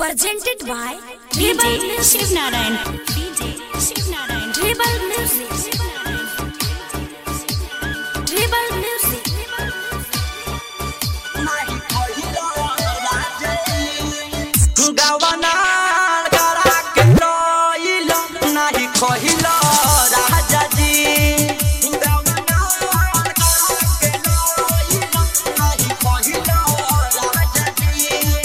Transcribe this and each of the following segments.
presented by DJ Shiv Narayan. DJ Shiv Narayan. Dribble music. Dribble music. गवना करा के लइल नाही कहिल राजा जी गवना करा के लइल नाही कहिल राजा जी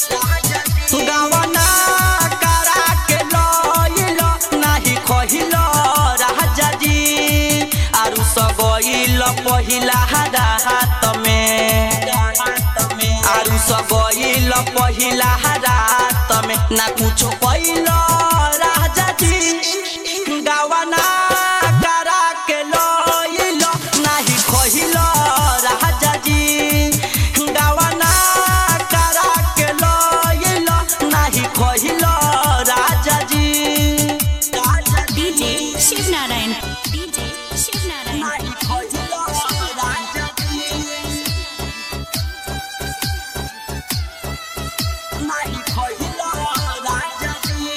गवना करा के लइल नाही कहिल राजा जी आरु सगइल पहिला रात में आरु सगइल पहिला रात में ना कुछो कइल राजा जी गावना करा के लइल नाही कहिल राजा जी गावना करा के लइल नाही कहिल राजा जी DJ Shiv Narayan. DJ Shiv Narayan. नाही कहिल राजा जी नाही कहिल राजा जी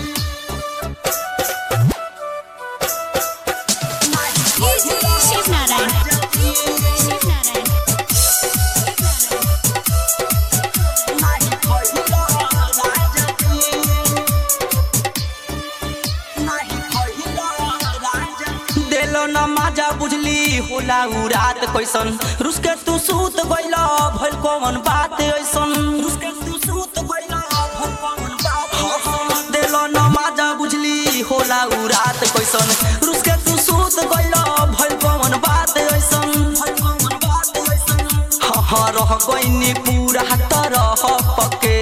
Shiv Narayan. Shiv Narayan. देलो न माजा बुझली होला उ रात कैसन रुस के तू सूत गइल भइल कौन बात ऐसन रुस के तू सूत गइल भइल कौन बात ऐसन देलो न माजा बुझली होला उ रात कैसन रुस के तू सूत गइल भइल कौन बात ऐसन भइल कौन बात ऐसन हाँ हाँ रह गइनी पूरा तरह पके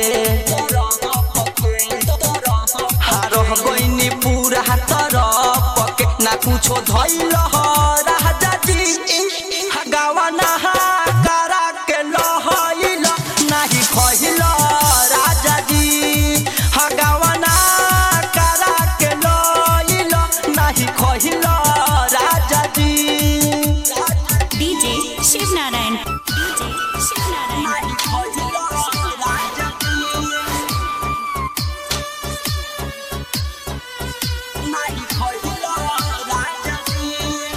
हारह गइनी पूरा तरह पके ना कुछो धइल ह राजा जी गावना करा के लहइल नाही खइल राजा जी गावना करा के लइल नाही खइल राजा जी DJ Shiv Narayan. DJ Shiv Narayan. नाही खइल राजा जी नाही खइल राजा जी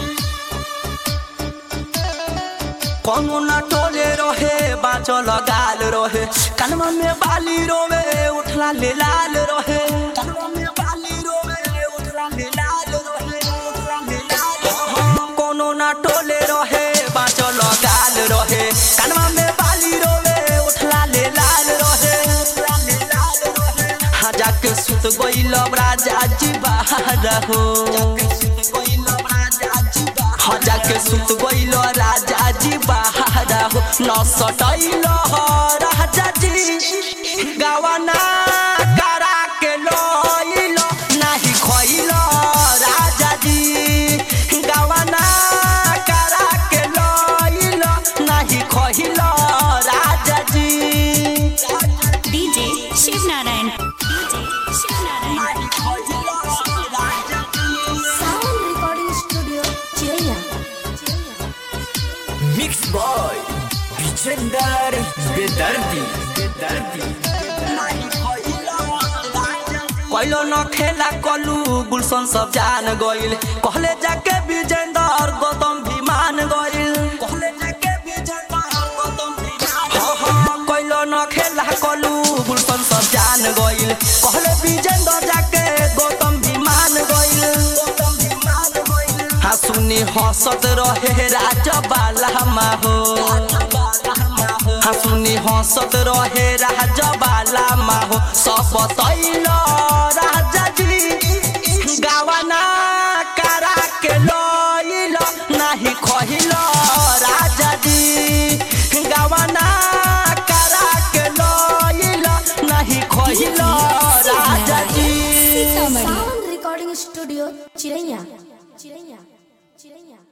कोनो ना टोले रहे बाँचल गाल रहे कानमा में बाली रोवे उठला ले लाल रहे कानमा में बाली रोवे उठला ले लाल रहे उठला ले लाल रहे। कोनो ना टोले रहे बाँचल गाल रहे कानमा में बाली रोवे उठला ले लाल रहे उठला ले लाल रहे हाँ जाके सुत गइल राजा जी बाहर हो जाके सुत गइल राजा जी बाहर हाँ जाके सुत गइल राजा जी बाहर हो न सटैल राजा जी गावना करा के लइल नाही खइल राजा जी गावना करा के लइल नाही खइल राजा जी DJ Shiv Narayan. DJ Shiv Narayan. नाही खइल राजा जी Sound Recording Studio, Chennai. Mix by Vijender बेदर्दी बेदर्दी कैलो न खेला कलू गुलशन सब जान गइल कहले जाके विजेंदर गौतम भी मान गइल कहले जाके विजेंदर गौतम भी कैलो न खेला कलू गुलशन सब जान गइल कहले विजेंदर जाके गौतम भी मान गइल गौतम भी मान गइल हाँ सुनी हंसत रहे राजा बाला हो हाँ सुनी हंसत रहे राजा बाला माहो सब तैल राजा जी गावना करा के लइल नाही खहिल राजा जी गावना करा के लइल नाही खहिल राजा जी Sound Recording Studio, Chennai. Chennai. Chennai.